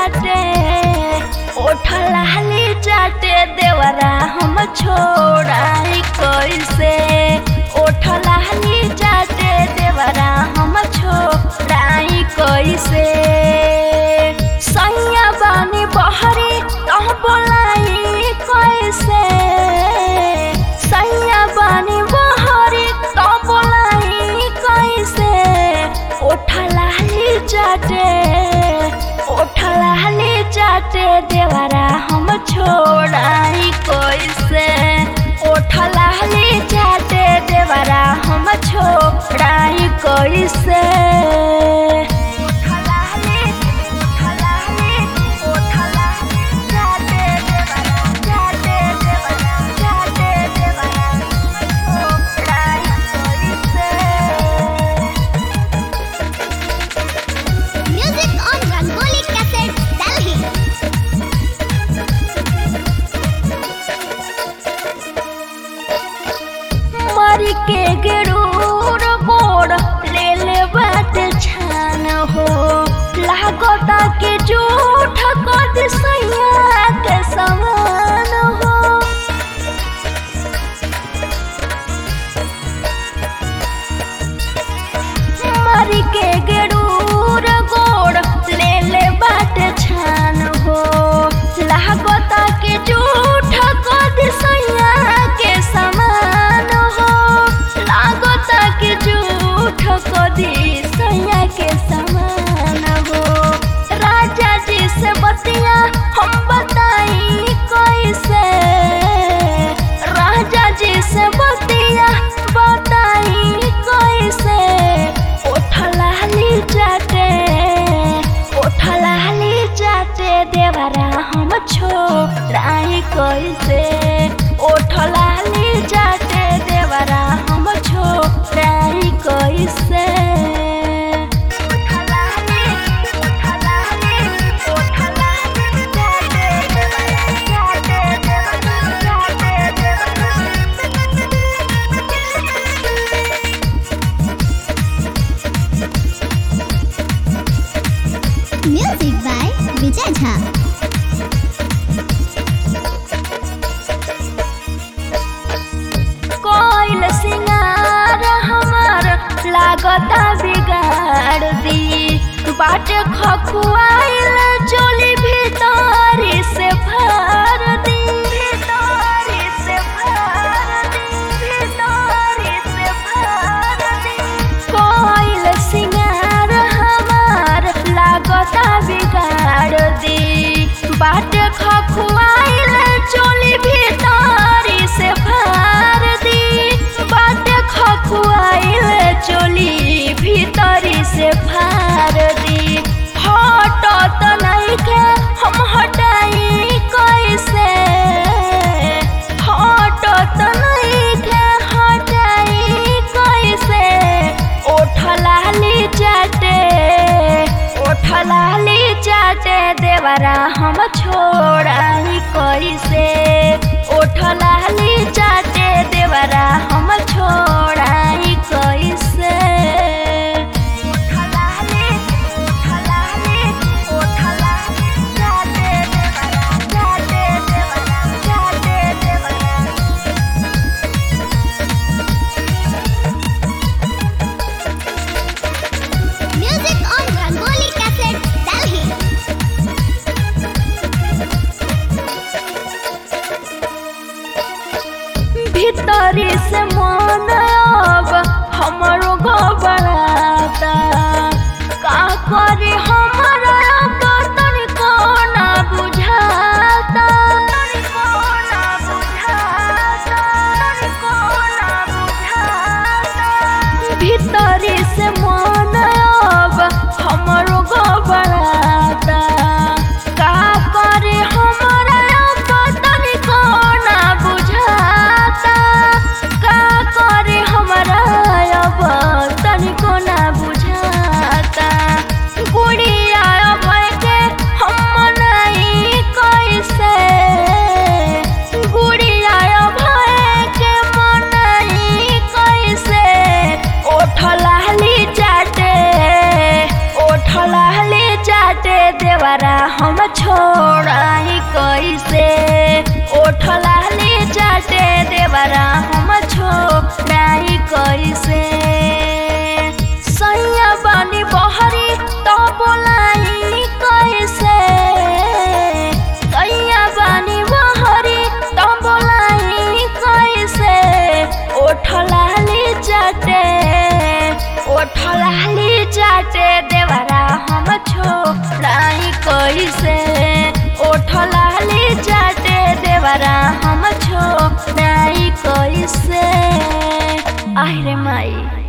चाटे ओठलाली चाटे देवरा हम छोड़ाई कैसे ओठलाली चाटे देवरा हम छोड़ाई कैसे सैया बानी बहरी तह बोलाई कैसे सैया बानी बहरी तह बोलाई कैसे ओठलाली चाटे ओठलाली चाटे देवरा हम छोड़ाई कैसे ओठलाली चाटे देवरा हम छोड़ाई कैसे ओठलाली ओठलाली ओठलाली चाटे देवरा चाटे देवरा चाटे देवरा हम छोड़ाई कैसे Music on Rangoli Cassette, Delhi. मर के गरूर गोड़ ले ले बात छान हो लागता के झूठ कद सैया के समान हो मर के गरूर गोड़ ले ले बात छान हो लागता के झूठ कद सैया के समान हो लागता के झूठ कदी सैया के समान हो राजा जी से बतिया हम बताई कैसे राजा जी से बतिया बताई कैसे ओठलाली चाटे ओठलाली चाटे देवरा हम छोड़ाई कैसे ओठलाली चाटे देवरा हम छोड़ाई कैसे ओठलाली ओठलाली ओठलाली चाटे देवरा चाटे देवरा चाटे देवरा Music by Vijay Jha. कोइल सिंगार हमार लागता बिगाड़ दी बाट खखुआइल चोली भीतरी से भर दी भीतरी से भर दी भीतरी से भर दी कोइल सिंगार हमार लागता बिगाड़ दी बाट खखुआइल चोली भीतरी से भर दी बाट खखुआइल चोली भीतरी से भर दी हटत नइखे हम हटाई कैसे हटत नइखे हटाई कैसे ओठलाली चाटे ओठलाली चाटे देवरा हम छोड़ाई कैसे ओठलाली चाटे देवरा हम छोड़ाई कैसे ओठलाली ओठलाली ओठलाली चाटे देवरा चाटे देवरा चाटे देवरा Music on Rangoli Cassette, Delhi. भीतरी से मन अब हमरो घबरा देवरा हम छोड़ाई कैसे ओठ लाली चाटे देवरा हम छोड़ाई कैसे सैया बानी बहरी तो बोलाई कैसे सैया बानी बहरी तो बोलाई कैसे ओठ लाली चाटे ओठ लाली चाटे देवरा हम छोड़ाई कैसे ओठ लाली चाटे देवरा हम छोड़ाई कैसे आहिरे माई